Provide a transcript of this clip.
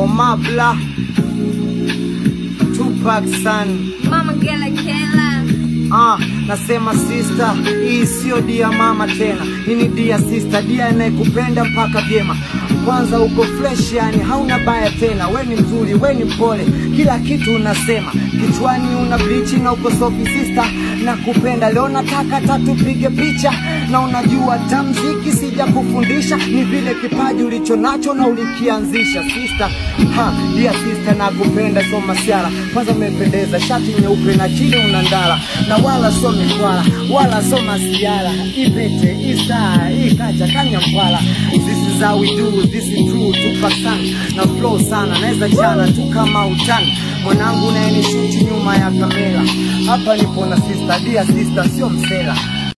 Omabla Tupac San Mama Gela Kela. Ah, nasema sister, hii sio dia mama tena, hii ni dia sister, dia anayekupenda mpaka vyema. Kwanza uko fresh, yani hauna baya tena, we ni mzuri, we ni mpole, kila kitu unasema, kichwani una blichi na uko sofi sister, nakupenda leo, nataka tatupige picha, na unajua tamziki sija kufundisha, ni vile kipaji ulicho nacho na ulikianzisha sister. Ha, dia sister, nakupenda so masiara, kwanza umependeza, shati nyeupe na chini una ndala na wala so mikwala wala so masiara ipete isaa ikacha kanya mpwala this is how we do this is true Tupac sana na flow sana naweza chana tu kama utani mwanangu naye ni shuti nyuma ya kamera hapa nipo na sister dia sister sio msela